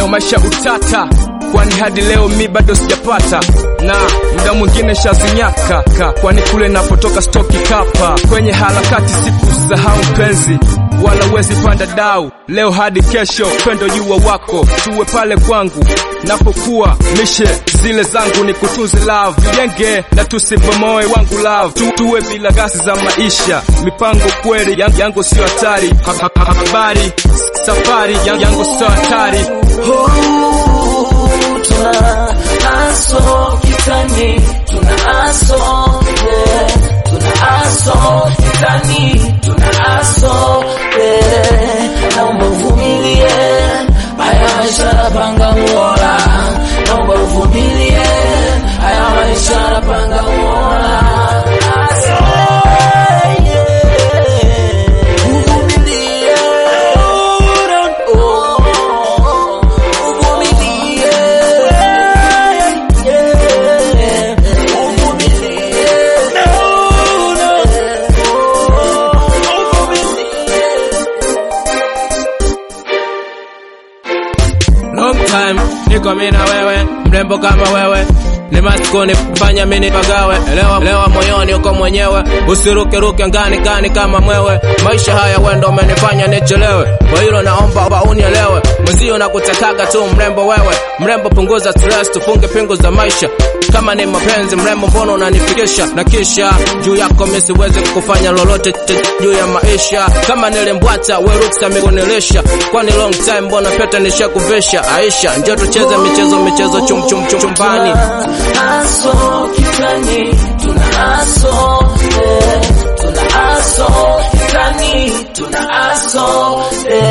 no maisha utata kwani hadi leo mi bado sijapata na muda mwingine shazinyaka ka, kwani kule napotoka stoki kapa kwenye harakati sikusahau mpenzi wala wezi panda dau leo hadi kesho pendo jua wako tuwe pale kwangu napokuwa mishe zile zangu ni kutunze love jenge na tusibomoe wangu love tu, tuwe bila gasi za maisha mipango kweli yangu, yangu sio hatari Ha- ha- ha- habari safari yangu, yangu sio hatari tuna aso kitani tuna aso yeah. tuna aso kitani tuna aso yeah. naomba uvumilie haya maisha napanga muola naomba uvumilie haya maisha napanga muola aso yeah. uvumilie oh, uvumilie yeah. uvumilie no, no. uvumilie Long time niko mimi na wewe, mrembo kama wewe ni maskuni fanya mini pagawe, elewa, elewa moyoni uko mwenyewe, usiruke ruke ngani ngani kama mwewe. Maisha haya wendo umenifanya nichelewe, kwa hilo naomba ba unielewe. Mwenzio nakutakaga tu mrembo wewe, mrembo punguza stress, tufunge pingu za maisha. Kama ni mapenzi mrembo, mbona unanifikisha na kisha juu yako mimi siwezi kufanya lolote t- juu ya maisha. Kama nilimbwata we ruksa mikunilisha, kwani long time mbona pete nishakuvisha. Aisha, njoo tucheze michezo michezo chum chum chum chumbani. aso kitani tuna aso eh, tuna aso kitani tuna aso eh,